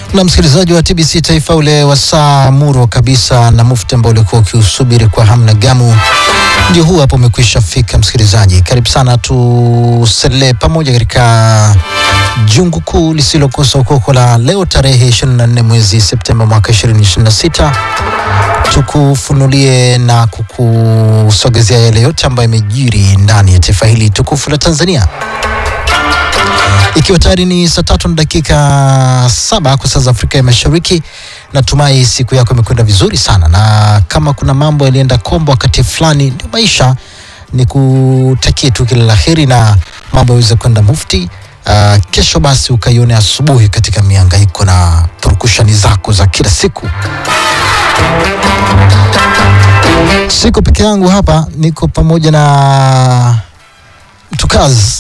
na msikilizaji wa TBC Taifa, ule wasaa muro kabisa na mufti ambao ulikuwa ukiusubiri kwa hamu na gamu, ndio huu hapo umekwisha fika. Msikilizaji, karibu sana, tuselee pamoja katika jungu kuu lisilokosa ukoko la leo tarehe 24 mwezi Septemba mwaka 2026 tukufunulie na kukusogezea yale yote ambayo yamejiri ndani ya taifa hili tukufu la Tanzania ikiwa tayari ni saa tatu na dakika saba kwa saa za Afrika ya Mashariki. Natumai siku yako imekwenda vizuri sana, na kama kuna mambo yalienda kombo wakati fulani, ndio maisha. Ni kutakie tu kila la heri na mambo yaweze kwenda mufti. Uh, kesho basi ukaione asubuhi katika miangaiko na purukushani zako za kila siku. Siko peke yangu hapa, niko pamoja na mtukazi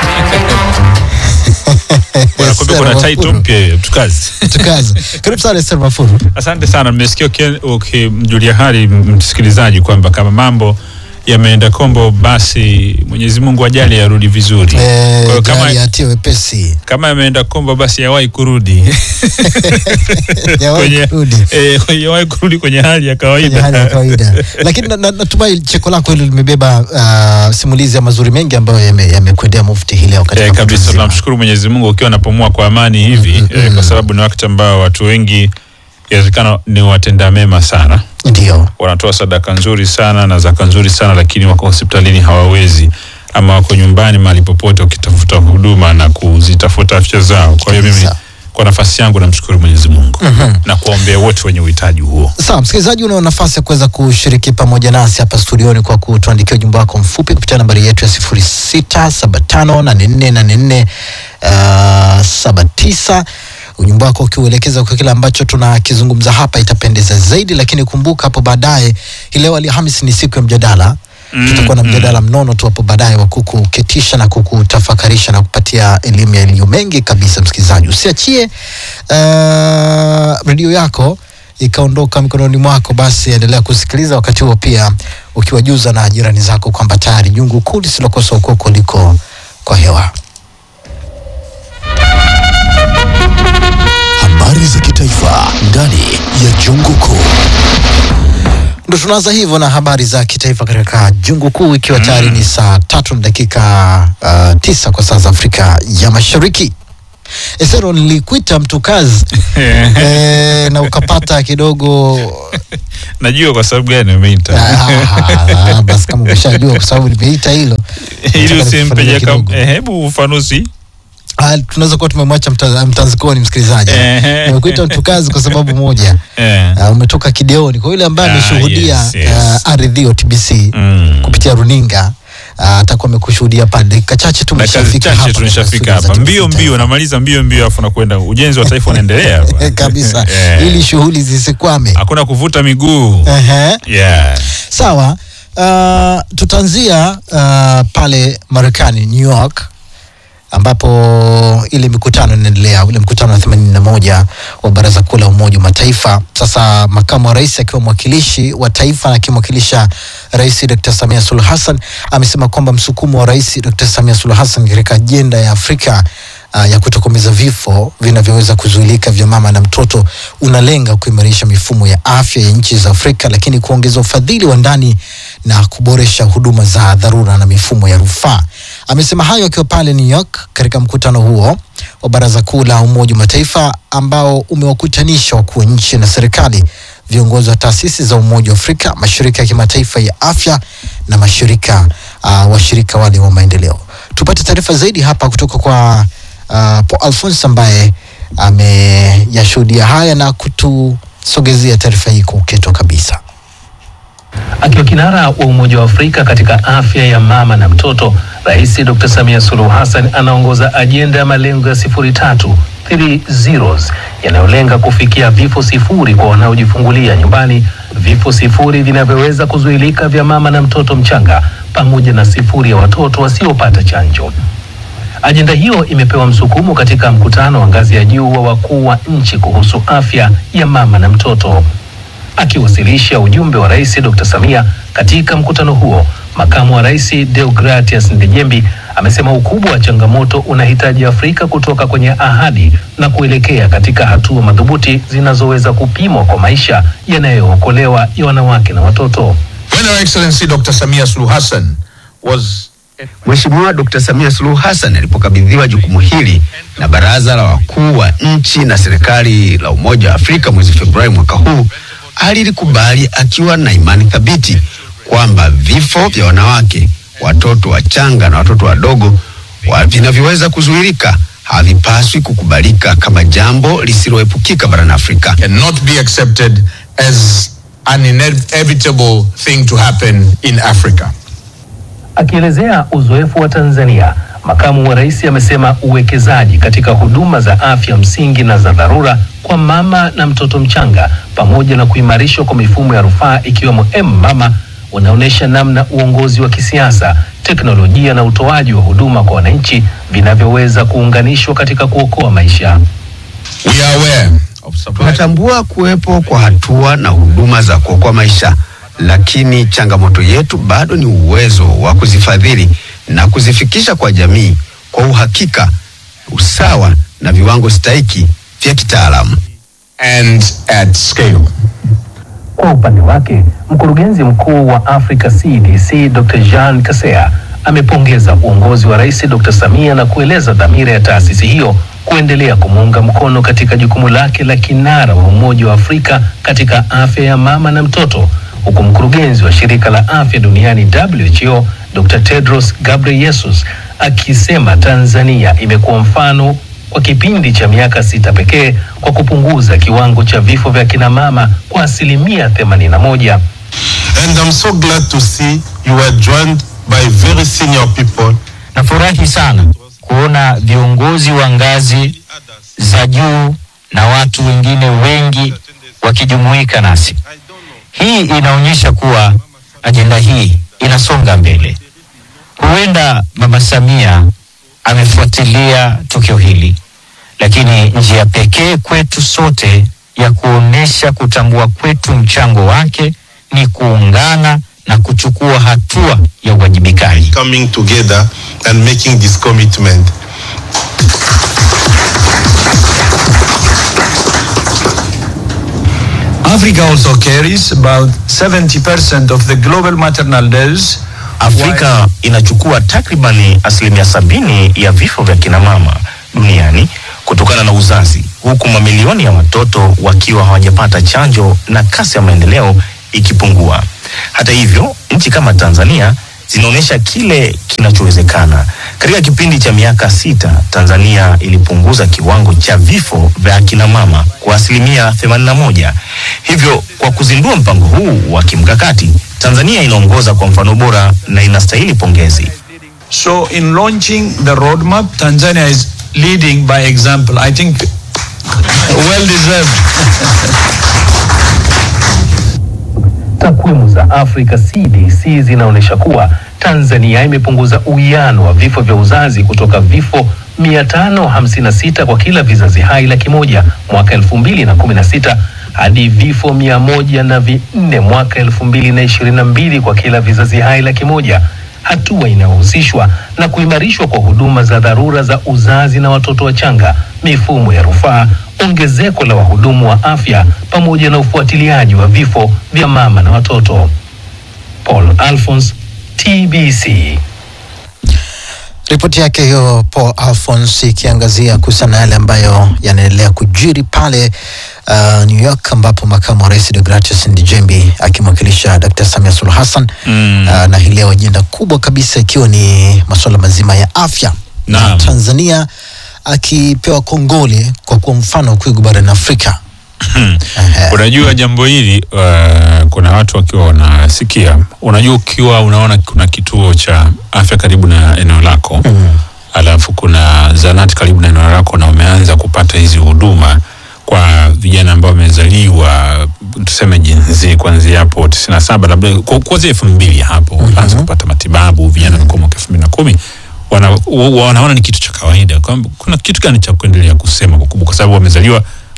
Bwana, kumbe kuna title mpya hiyo tukazi. Mtukazi. Karibu sana Esther Mafuru. Asante sana, nimesikia uki- ukimjulia hali msikilizaji kwamba kama mambo yameenda kombo, basi Mwenyezi Mungu ajali yarudi vizuri. Kwa Eh, hiyo kama, jali atie wepesi. kama yameenda kombo, basi yawahi kurudi Yawahi kwenye, kurudi eh, kwenye- yawahi kurudi kwenye hali ya kwenye hali ya kawaida. kawaida. Lakini na- na- natumai cheko lako hilo limebeba uh, simulizi ya mazuri mengi ambayo yame- yamekwendea mufti hii leo katika Eh, kabisa mtu mzima. tunamshukuru Mwenyezi Mungu ukiwa anapumua kwa amani hivi eh, kwa sababu ni wakati ambao watu wengi inawezekana ni watenda mema sana Ndio. wanatoa sadaka nzuri sana na zaka nzuri sana lakini wako hospitalini hawawezi ama wako nyumbani mahali popote wakitafuta huduma na kuzitafuta afya zao kwa hiyo mimi Kabisa. kwa nafasi yangu namshukuru mwenyezi mungu na kuwaombea wote wenye uhitaji huo Sawa, msikilizaji, una nafasi ya kuweza kushiriki pamoja nasi hapa studioni kwa kutuandikia ujumbe wako mfupi kupitia nambari yetu ya sifuri sita saba tano nane nne nane nne saba tisa ujumbe wako ukiuelekeza kwa kile ambacho tunakizungumza hapa itapendeza zaidi, lakini kumbuka hapo baadaye, hii leo Alhamisi ni siku ya mjadala Mm, tutakuwa na mm. mjadala mnono tu hapo baadaye wa kukuketisha na kukutafakarisha na kupatia elimu ya yaliyo mengi kabisa. Msikilizaji, usiachie uh, redio yako ikaondoka mikononi mwako, basi endelea kusikiliza wakati huo, pia ukiwajuza na jirani zako kwamba tayari jungu kuu lisilokosa ukoko liko kwa hewa. Habari za kitaifa ndani ya jungu kuu. Ndo tunaanza hivyo na habari za kitaifa katika jungu kuu, ikiwa tayari ni saa tatu na dakika uh, tisa kwa saa za Afrika ya Mashariki. Esero, nilikuita mtu kazi e, na ukapata kidogo najua kwa sababu gani umeita Ah, basi kama umeshajua kwa sababu nimeita hilo ili nataka usimpeje nikufafanulie kama kidogo. eh, hebu ufanusi Ah, tunaweza kuwa tumemwacha mta- mtanzikoni msikilizaji. Ehe. Nimekuita mtu kazi kwa sababu moja, eh. uh, umetoka kideoni. Kwa yule ambaye Ah, ameshuhudia yes, yes. uh, ardhio TBC mm. kupitia runinga uh, atakuwa amekushuhudia pale dakika chache tu na kazi umeshafika hapa chache tumeshafika katika hapa studio mbio za TBC mbio namaliza mbio mbio afu nakwenda ujenzi wa taifa unaendelea hapa. Eh, kabisa Eh. ili shughuli zisikwame. hakuna kuvuta miguu Ehe. yeah. Sawa. Uh, tutaanzia uh, pale Marekani New York ambapo ile mikutano inaendelea, ule mkutano wa themanini na moja wa Baraza Kuu la Umoja wa Mataifa. Sasa makamu wa rais akiwa mwakilishi wa taifa na akimwakilisha Rais Dr. Samia Suluhu Hassan amesema kwamba msukumo wa Rais Dr. Samia Suluhu Hassan katika ajenda ya Afrika uh, ya kutokomeza vifo vinavyoweza kuzuilika vya mama na mtoto unalenga kuimarisha mifumo ya afya ya nchi za Afrika, lakini kuongeza ufadhili wa ndani na kuboresha huduma za dharura na mifumo ya rufaa. Amesema hayo akiwa pale New York katika mkutano huo wa Baraza Kuu la Umoja wa Mataifa ambao umewakutanisha wakuu wa nchi na serikali, viongozi wa taasisi za Umoja wa Afrika, mashirika ya kimataifa ya afya na mashirika uh, washirika wale wa maendeleo. Tupate taarifa zaidi hapa kutoka kwa uh, Paul Alphonse ambaye ameyashuhudia haya na kutusogezea taarifa hii kwa uketo kabisa. Akiwa kinara wa Umoja wa Afrika katika afya ya mama na mtoto, Rais Dr. Samia Suluhu Hassan anaongoza ajenda ya malengo ya sifuri tatu three zeros yanayolenga kufikia vifo sifuri kwa wanaojifungulia nyumbani, vifo sifuri vinavyoweza kuzuilika vya mama na mtoto mchanga, pamoja na sifuri ya watoto wasiopata chanjo. Ajenda hiyo imepewa msukumo katika mkutano wa ngazi ya juu wa wakuu wa nchi kuhusu afya ya mama na mtoto. Akiwasilisha ujumbe wa Rais Dr. Samia katika mkutano huo, makamu wa rais Deogratias Ndejembi amesema ukubwa wa changamoto unahitaji Afrika kutoka kwenye ahadi na kuelekea katika hatua madhubuti zinazoweza kupimwa kwa maisha yanayookolewa ya wanawake na watoto. When Her Excellency Dr. Samia Suluhu Hassan was Mheshimiwa Dkt. Samia Suluhu Hassan alipokabidhiwa jukumu hili na Baraza la Wakuu wa Nchi na Serikali la Umoja wa Afrika mwezi Februari mwaka huu, alilikubali akiwa na imani thabiti kwamba vifo vya wanawake, watoto wachanga na watoto wadogo wa vinavyoweza kuzuilika havipaswi kukubalika kama jambo lisiloepukika barani Afrika. cannot be accepted as an inevitable thing to happen in Africa. Akielezea uzoefu wa Tanzania, makamu wa rais amesema uwekezaji katika huduma za afya msingi na za dharura kwa mama na mtoto mchanga pamoja na kuimarishwa kwa mifumo ya rufaa ikiwemo M-Mama unaonyesha namna uongozi wa kisiasa, teknolojia na utoaji wa huduma kwa wananchi vinavyoweza kuunganishwa katika kuokoa maisha. We are aware of supply Tunatambua kuwepo kwa hatua na huduma za kuokoa maisha, lakini changamoto yetu bado ni uwezo wa kuzifadhili na kuzifikisha kwa jamii kwa uhakika, usawa na viwango stahiki vya kitaalamu. and at scale. Kwa upande wake, mkurugenzi mkuu wa Africa CDC Dr. Jean Kasea amepongeza uongozi wa Rais Dr. Samia na kueleza dhamira ya taasisi hiyo kuendelea kumuunga mkono katika jukumu lake la kinara wa Umoja wa Afrika katika afya ya mama na mtoto, huku mkurugenzi wa shirika la afya duniani WHO Dr. Tedros Ghebreyesus akisema Tanzania imekuwa mfano kwa kipindi cha miaka sita pekee kwa kupunguza kiwango cha vifo vya kina mama kwa asilimia 81. And I'm so glad to see you were joined by very senior people Nafurahi sana kuona viongozi wa ngazi za juu na watu wengine wengi wakijumuika nasi. Hii inaonyesha kuwa ajenda hii inasonga mbele. Huenda Mama Samia amefuatilia tukio hili, lakini njia pekee kwetu sote ya kuonesha kutambua kwetu mchango wake ni kuungana na kuchukua hatua ya uwajibikaji. coming together and making this commitment. Africa also carries about 70% of the global maternal deaths. Afrika inachukua takribani asilimia sabini ya vifo vya kina mama duniani kutokana na uzazi, huku mamilioni ya watoto wakiwa hawajapata chanjo na kasi ya maendeleo ikipungua. Hata hivyo, nchi kama Tanzania zinaonyesha kile kinachowezekana. Katika kipindi cha miaka sita, Tanzania ilipunguza kiwango cha vifo vya kina mama kwa asilimia 81. Hivyo, kwa kuzindua mpango huu wa kimkakati, Tanzania inaongoza kwa mfano bora na inastahili pongezi. So, in launching the roadmap, Tanzania is leading by example. I think well deserved. Takwimu za Africa CDC zinaonyesha kuwa Tanzania imepunguza uwiano wa vifo vya uzazi kutoka vifo 556 kwa kila vizazi hai laki moja mwaka 2016 hadi vifo mia moja na vinne mwaka 2022 kwa kila vizazi hai laki moja, hatua inayohusishwa na kuimarishwa kwa huduma za dharura za uzazi na watoto wachanga, mifumo ya rufaa, ongezeko la wahudumu wa afya pamoja na ufuatiliaji wa vifo vya mama na watoto. Paul Alphonse, TBC. Ripoti yake hiyo Paul Alphonse ikiangazia kuhusiana na yale ambayo yanaendelea kujiri pale uh, New York ambapo makamu wa rais Deogratius Ndejembi akimwakilisha Dr. Samia Suluhu Hassan Mm. uh, na hii leo ajenda kubwa kabisa ikiwa ni masuala mazima ya afya na Naam. Tanzania akipewa kongole kwa kuwa mfano kuigu barani Afrika. Ehe. Unajua jambo hili uh, kuna watu wakiwa wanasikia, unajua ukiwa unaona kuna kituo cha afya karibu na eneo lako mm. alafu kuna zanati karibu na eneo lako na umeanza kupata hizi huduma kwa vijana ambao wamezaliwa tuseme jinsi kuanzia hapo tisini na saba labda ku- kuanzia elfu mbili hapo wanaanza kupata matibabu vijana walikuwa mwaka elfu mbili na kumi wana, wa- wanaona ni kitu cha kawaida kwamba kuna kitu gani cha kuendelea kusema kwa kubwa kwa sababu wamezaliwa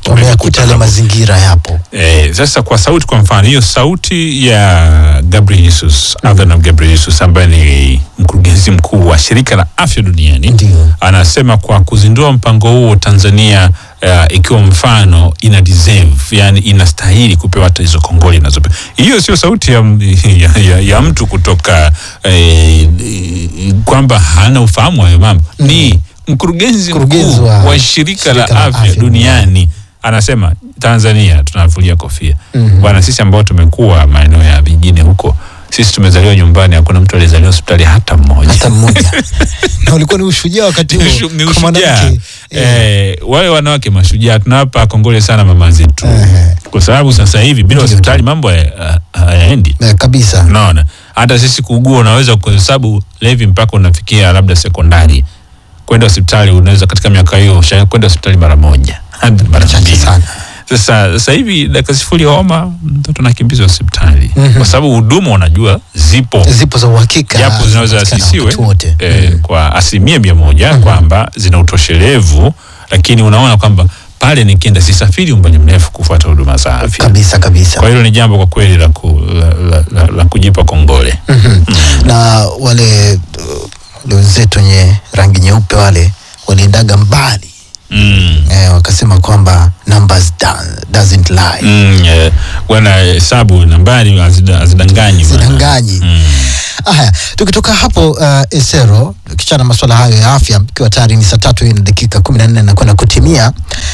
wameyakuta yale mazingira yapo Eh, sasa kwa sauti, kwa mfano hiyo sauti ya Gabriel Jesus, Adhanom Gabriel Jesus ambaye ni mkurugenzi mkuu wa shirika la afya duniani Ndio. anasema kwa kuzindua mpango huo Tanzania uh, ikiwa mfano ina deserve, yani inastahili kupewa hata hizo kongoli inazopewa. Hiyo sio sauti ya, ya, ya, ya mtu kutoka eh, kwamba hana ufahamu wa hayo mambo ni mkurugenzi Mkurugenzi mkuu wa wa, shirika, la shirika la afya, afya duniani anasema Tanzania tunavulia kofia Mhm. bwana. Sisi ambao tumekuwa maeneo ya vijijini huko, sisi tumezaliwa nyumbani, hakuna mtu aliyezaliwa hospitali hata mmoja hata mmoja na ulikuwa ni ushujaa wakati ni huo ushu- ni kwa ushujaa mwanamke eh, wale wanawake mashujaa tunawapa kongole sana mama zetu Ehe. kwa sababu sasa hivi bila hospitali mambo haya- hayaendi Eh, kabisa unaona hata sisi kuugua unaweza kuhesabu levi mpaka unafikia labda sekondari kwenda hospitali unaweza katika miaka hiyo usha- kwenda hospitali mara moja hadi mara Chache mbili sana. sasa sasa hivi dakika sifuri ya homa mtoto anakimbizwa hospitali Mhm. kwa sababu huduma unajua zipo zipo za uhakika japo zinaweza zinapatikana asisiwe wakati wote eh, kwa asilimia mia moja kwamba zina utoshelevu, lakini unaona kwamba pale nikienda sisafiri umbali mrefu kufuata huduma za afya. kabisa kabisa Kwa hilo ni jambo kwa kweli la, ku, la, la, la, la kujipa kongole. Mhm. na wale uh, wale wenzetu wenye rangi nyeupe wale waliendaga mbali Mm. eh, wakasema kwamba numbers do- doesn't lie Mm, eh, wana hesabu nambari hazida- hazidanganyi bwana. sidanganyi Mm. haya tukitoka hapo uh, esero tukichana masuala hayo ya afya ikiwa tayari ni saa tatu hii na dakika kumi na nne na kwenda kutimia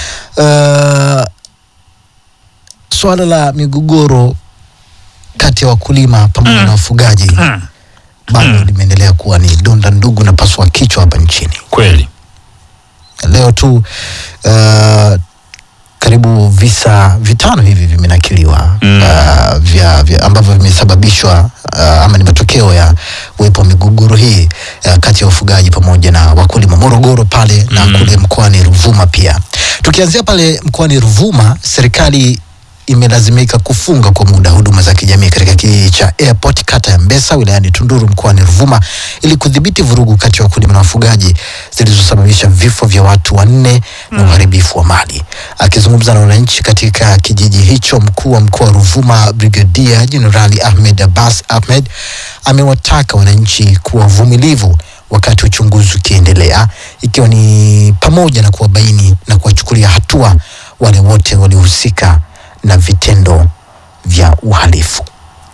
uh, swala la migogoro kati ya wakulima pamoja na wafugaji Mm. bado limeendelea kuwa ni donda ndugu na pasua kichwa hapa nchini Kweli leo tu uh, karibu visa vitano hivi vimenakiliwa Mm. uh, vya, vya ambavyo vimesababishwa uh, ama ni matokeo ya uwepo wa migogoro hii uh, kati ya wafugaji pamoja na wakulima Morogoro pale na Mm. kule mkoani Ruvuma pia. Tukianzia pale mkoani Ruvuma, serikali imelazimika kufunga kwa muda huduma za kijamii katika kijiji cha Airport kata ya Mbesa wilayani Tunduru mkoani Ruvuma ili kudhibiti vurugu kati ya wakulima na wafugaji zilizosababisha vifo vya watu wanne na uharibifu wa mali. Akizungumza na wananchi katika kijiji hicho, mkuu wa mkoa wa Ruvuma Brigadia Jenerali Ahmed Abbas Ahmed amewataka wananchi kuwa vumilivu wakati uchunguzi ukiendelea, ikiwa ni pamoja na kuwabaini na kuwachukulia hatua wale wote waliohusika na vitendo vya uhalifu.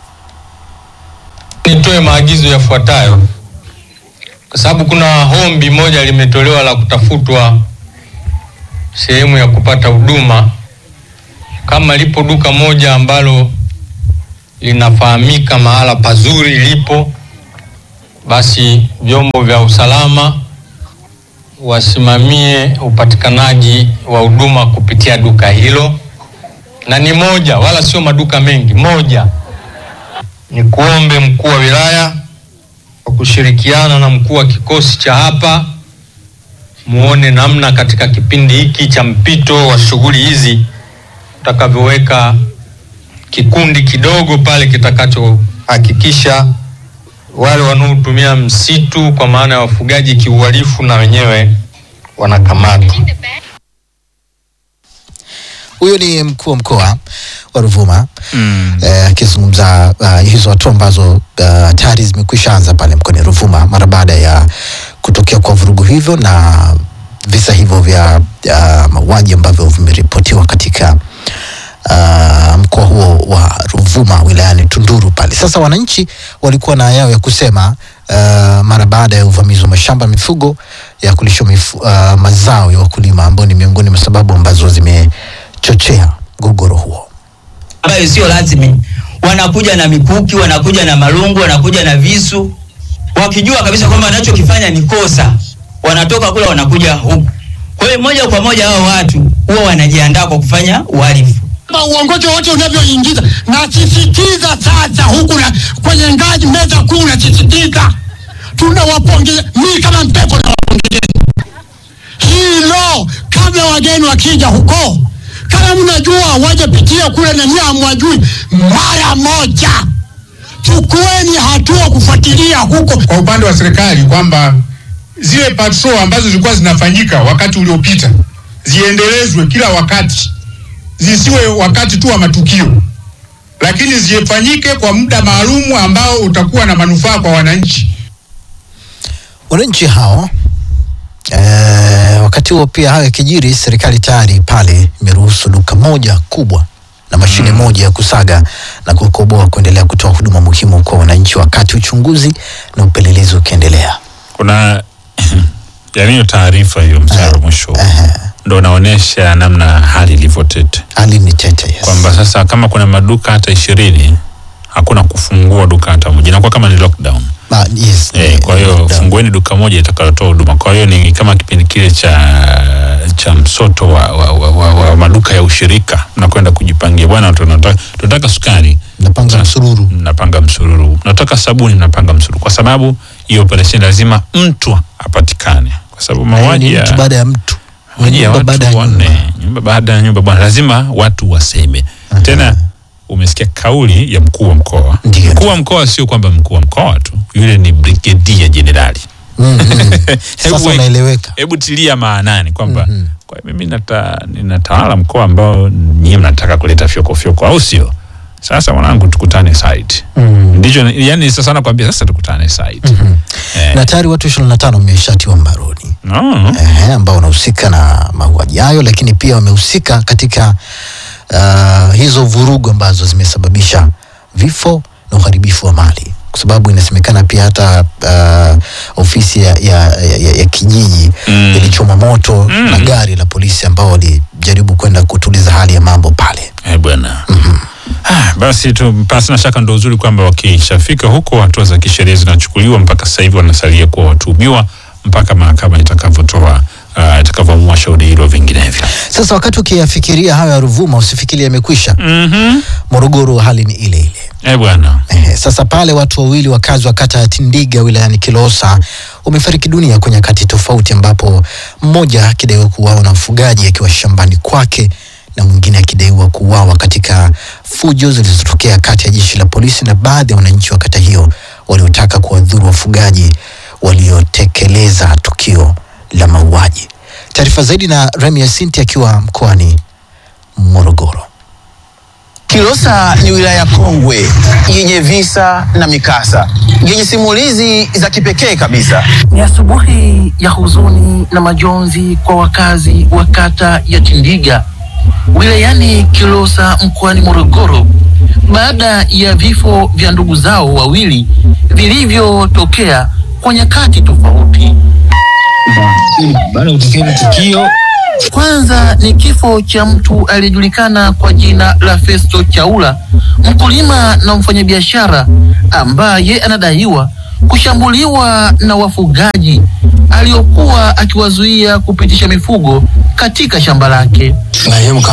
Nitoe maagizo yafuatayo kwa sababu kuna hombi moja limetolewa la kutafutwa sehemu ya kupata huduma. Kama lipo duka moja ambalo linafahamika mahala pazuri lipo, basi vyombo vya usalama wasimamie upatikanaji wa huduma kupitia duka hilo, na ni moja, wala sio maduka mengi, moja ni kuombe mkuu wa wilaya kwa kushirikiana na mkuu wa kikosi cha hapa muone namna katika kipindi hiki cha mpito wa shughuli hizi utakavyoweka kikundi kidogo pale kitakachohakikisha wale wanaotumia msitu kwa maana ya wafugaji kiuhalifu na wenyewe wanakamatwa. Huyo ni mkuu wa mkoa wa Ruvuma mm. eh, akizungumza uh, hizo hatua ambazo uh, tayari zimekwisha anza pale mkoani Ruvuma mara baada ya kutokea kwa vurugu hivyo na visa hivyo vya uh, mauaji ambavyo vimeripotiwa katika uh, mkoa huo wa Ruvuma wilayani Tunduru pale. Sasa wananchi walikuwa na yao ya kusema uh, mara baada ya uvamizi wa mashamba ya mifugo ya kulisha mifu, uh, mazao ya wakulima ambao ni miongoni mwa sababu ambazo zimechochea mgogoro huo. ambayo sio lazimi. Wanakuja na mikuki, wanakuja na marungu, wanakuja na visu, wakijua kabisa kwamba wanachokifanya ni kosa, wanatoka kule wanakuja huku. Kwa hiyo moja kwa moja hao watu huwa wanajiandaa kwa kufanya uhalifu. kwamba uongozi wote unavyoingiza, nasisitiza sasa huku na kwenye ngazi meza kuu, nasisitiza tunawapongeza, mimi kama Mpepo nawapongezeni hilo, kabla wageni wakija huko, kama mnajua wajapitia kule na nyie hamwajui, mara moja chukueni hatua kufuatilia huko. kwa upande wa serikali kwamba zile patrol ambazo zilikuwa zinafanyika wakati uliopita ziendelezwe kila wakati zisiwe wakati tu wa matukio, lakini zifanyike kwa muda maalumu ambao utakuwa na manufaa kwa wananchi. Wananchi hao eh, wakati huo pia hayo yakijiri, serikali tayari pale imeruhusu duka moja kubwa na mashine moja ya kusaga na kukoboa kuendelea kutoa huduma muhimu kwa wananchi, wakati uchunguzi na upelelezi ukiendelea. kuna yani hiyo taarifa hiyo mstari wa mwisho ndo unaonyesha namna hali ilivyo tete. Hali ni tete, yes. Kwamba sasa kama kuna maduka hata ishirini hakuna kufungua duka hata moja, inakuwa kama ni lockdown. Ah, yes, Eh, kwa hiyo fungueni duka moja itakalotoa huduma. Kwa hiyo ni kama kipindi kile cha cha msoto wa, wa, wa, wa, wa maduka ya ushirika, mnakwenda kujipangia, bwana, tunataka tunataka sukari, mnapanga msururu, mnapanga msururu, mnataka sabuni, mnapanga msururu, kwa sababu hiyo operation lazima mtu apatikane, kwa sababu mauaji ni ya mtu baada ya mtu mauaji ya nyumba baada ya watu wanne, nyumba baada ya nyumba, bwana, lazima watu waseme tena. Umesikia kauli ya mkuu wa mkoa. Mkuu wa mkoa sio kwamba mkuu wa mkoa tu, yule ni brigedia jenerali. Sasa Hebu- unaeleweka. Hebu tilia maanani kwamba kwa mimi nata, ninatawala mkoa ambao nyie mnataka kuleta fyoko fyoko, au sio? Sasa mwanangu, tukutane site. Ndicho yani, sasa nakwambia sasa tukutane site. Eh, na tayari watu ishirini na tano wameshatiwa mbaroni no. Ehe, ambao wanahusika na mauaji hayo, lakini pia wamehusika katika uh, hizo vurugu ambazo zimesababisha vifo na uharibifu wa mali, kwa sababu inasemekana pia hata uh, ofisi ya, ya, ya, ya kijiji Mm. ilichoma moto Mm. na gari la polisi ambao walijaribu kwenda kutuliza hali ya mambo pale. Eh, bwana. Ah, basi tu pasi na shaka ndo uzuri kwamba wakishafika huko hatua za kisheria zinachukuliwa. Mpaka sasa hivi wanasalia kuwa watuhumiwa mpaka mahakama itakavyotoa uh, itakavyoamua shauri hilo, vinginevyo Sasa wakati ukiyafikiria hayo ya Ruvuma usifikiri yamekwisha. mm Morogoro hali ni ile ile. eh bwana. Eh, sasa pale watu wawili wakazi wa kata ya Tindiga wilayani Kilosa wamefariki dunia kwa nyakati tofauti, ambapo mmoja akidaiwa kuuawa na mfugaji akiwa shambani kwake na mwingine akidaiwa kuuawa katika fujo zilizotokea kati ya jeshi la polisi na baadhi ya wananchi wa kata hiyo waliotaka kuwadhuru wafugaji waliotekeleza tukio la mauaji. Taarifa zaidi na Remi Yasinti akiwa mkoani Morogoro. Kilosa ni wilaya kongwe yenye visa na mikasa yenye simulizi za kipekee kabisa. Ni asubuhi ya huzuni na majonzi kwa wakazi wa kata ya Tindiga wilayani Kilosa mkoani Morogoro baada ya vifo vya ndugu zao wawili vilivyotokea kwa nyakati tofauti. baada ya kutokea hilo tukio Kwanza ni kifo cha mtu aliyejulikana kwa jina la Festo Chaula, mkulima na mfanyabiashara ambaye anadaiwa kushambuliwa na wafugaji aliokuwa akiwazuia kupitisha mifugo katika shamba lake. marehemu